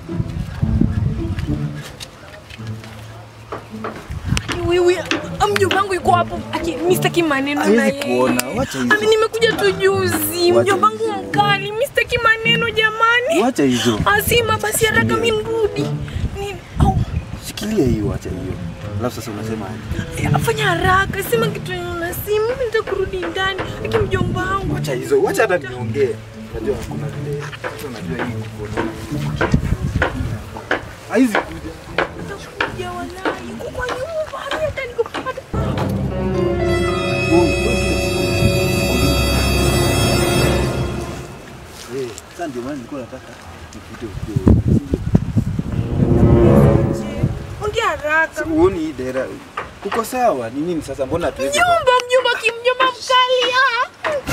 Wewe mjomba wangu yuko hapo. Aki mimi sitaki maneno na Hawezi yeye. kuona, wacha hizo. Ami nimekuja tu juzi. Wacha Mjomba wangu hizo. mkali. Mimi sitaki maneno jamani. Wacha hizo. Asima basi haraka mimi nirudi. Ni au Shikilia hiyo, wacha hiyo. Alafu sasa unasema aje? afanya haraka. Sema kitu na simu. Mimi nitakurudi ndani. Aki mjomba wangu. Wacha hizo, wacha hata niongee. Unajua kuna vile. Sasa unajua hii kukuona. Haizi kuja. Nitakuja wallahi. Yuko kwa nyumba. Mimi hata niko hata Wewe, wewe kila siku- Eh, sasa ndio maana nilikuwa nataka nikute ukiwa. Ongea haraka. Uoni hii dera. Uko sawa? Ni nini sasa mbona hatuwezi? Mjomba, mjomba, kimjomba mkali. ah.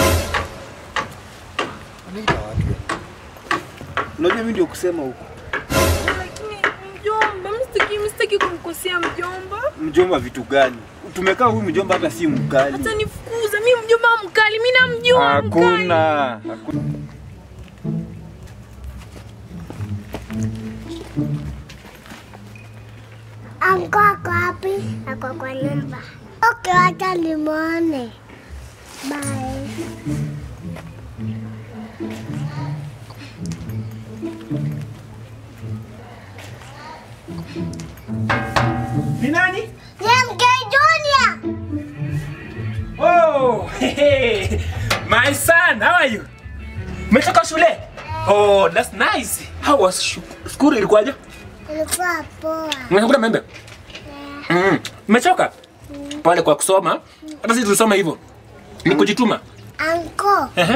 Wanaita watu. Unajua mimi ndio kusema huko. Lakini mjomba, mimi sitaki mimi sitaki kumkosea mjomba. Mjomba vitu gani? Tumekaa huyu mjomba hata si mkali. Hata nifukuza mimi mjomba mkali, mimi namjua mkali. Hakuna. Hakuna. Anko ako wapi? Ako kwa nyumba. Okay, wacha nimwone. Bye. Ni nani? Ni MK Junior. Oh, hey, my son, how are you? Umetoka shule? Oh, that's nice. How was shu- school ilikuwaje? Ilikuwa poa. Unakula membe? Mm. Umechoka? Pale kwa kusoma. Hata sisi tulisoma hivyo. Ni kujituma. Anko, Ehe.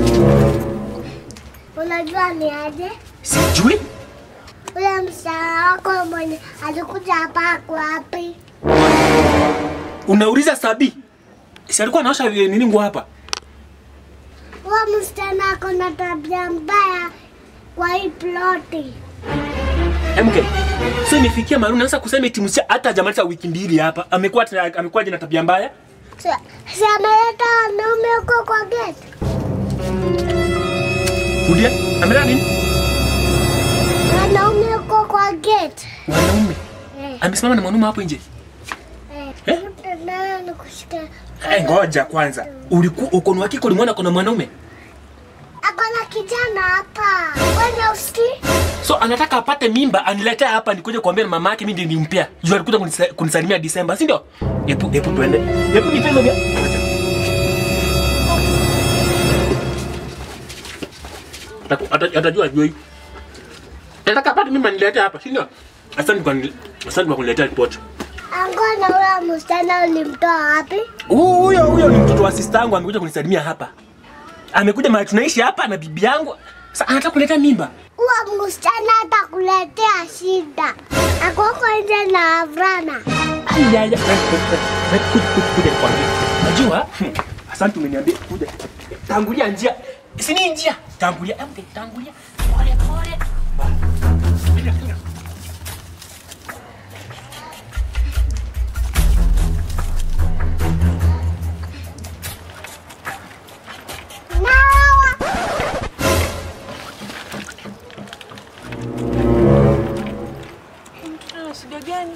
unajua ni aje? Sijui. Ule msichana wako mwenye alikuja hapa ako wapi? Unauliza Sabi. Si alikuwa anaosha nini nguo hapa? Huyo msichana ako na tabia mbaya kwa hii ploti. MK. So imefikia mahali unaanza kusema eti msia hata hajamaliza wiki mbili hapa. Amekuwa tena- amekuwa na tabia mbaya. Si si ameleta wanaume huko kwa gate? Rudia. Amelala nini? Wanaume huko kwa gate. Wanaume. Eh, Amesimama na mwanaume hapo nje. eh. Eh? Mtandao nikushika. Eh, ngoja kwanza. Ulikuwa uko ni hakika ulimwona kuna mwanaume? Ako na kijana hapa. Wewe usikii? So anataka apate mimba aniletee hapa nikuje kuambia na mama yake mimi ndiye nimpea. Juu alikuja kunisa- kunisalimia Disemba, si ndio? Hebu hebu twende. Hebu nipe hizo vya. Ataku- ata- Atajua juu hii. Nataka apate mimba niletee hapa, si ndio? Asante kwa asante kwa kuniletea ripoti. Anko na huyo msichana ulimtoa wapi? Huyo huyo ni mtoto wa sister yangu amekuja kunisalimia hapa. Amekuja mahali tunaishi hapa na bibi yangu. Sasa anataka kuleta mimba. Huyo msichana atakuletea shida. Ako huko nje na wavulana. Ya, ya. Kuja, kuja, kuja nikwambie. Najua, hmm, asante umeniambia kuja. Tangulia njia. Si ni njia. Tangulia, embe, tangulia. Pole pole. Kuja, kuja. Nawa. Mtoto ana shida gani?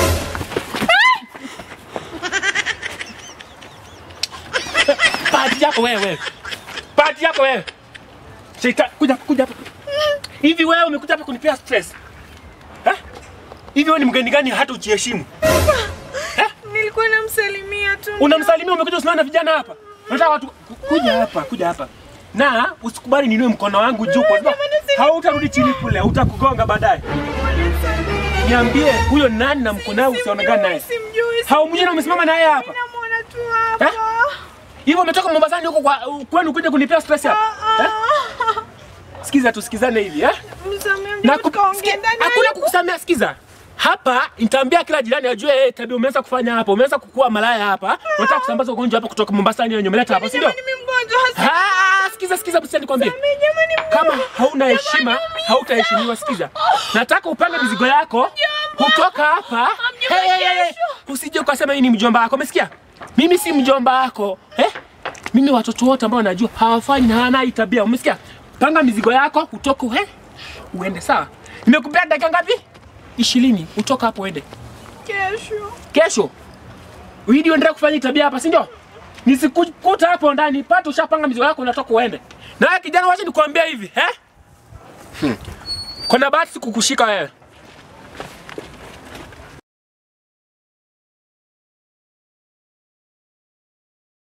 Pati yako wewe. Pati yako wewe. Shika, kuja, kuja hapa. Hivi wewe umekuja hapa kunipea stress? Eh? Hivi wewe ni mgeni gani hata ujiheshimu? Nilikuwa namsalimia tu. Unamsalimia umekuja usimama na vijana hapa. Unataka watu ku- kuja hapa, kuja hapa. Na usikubali ninue mkono wangu juu kwa sababu hautarudi chini kule, utakugonga baadaye. Niambie huyo nani na mkono wangu usionekane naye. Simjui. Haumjui na umesimama naye hapa. Namwona tu hapa. Eh? Hivyo umetoka Mombasani huko kwa kwenu kuja kunipea stress hapa. Eh? Sikiza tusikizane hivi, eh? Msamee Na mjomba, ku- tukaongea sikia, ndani. hakuna kukusamea, sikiza. Hapa nitaambia kila jirani ajue eh, tabia umeanza kufanya hapa. Umeanza kukua malaya hapa. Unataka kusambaza ugonjwa hapa kutoka Mombasani yenye umeleta hapa, si ndio? Jamani, mimi mgonjwa hasa. Ah, sikiza sikiza basi nikwambie. Jamani, Kama hauna heshima, hautaheshimiwa. Sikiza, nataka upange mizigo yako kutoka hapa. Hey, hey, hey. Usije ukasema hii ni mjomba wako, umesikia? Mimi si mjomba wako eh? Mimi watoto wote ambao najua hawafanyi na hawana hii tabia, umesikia? Panga mizigo yako utoke, eh? Uende sawa. Nimekupea dakika ngapi? Ishirini. Utoka hapo uende. Kesho. Kesho. Uidi uendelee kufanya hii tabia hapa, si ndio? Nisikukuta hapo ndani, pata ushapanga mizigo yako unatoka uende. Na wewe kijana, wacha nikwambia hivi, eh? Hmm. Kuna bahati sikukushika wewe.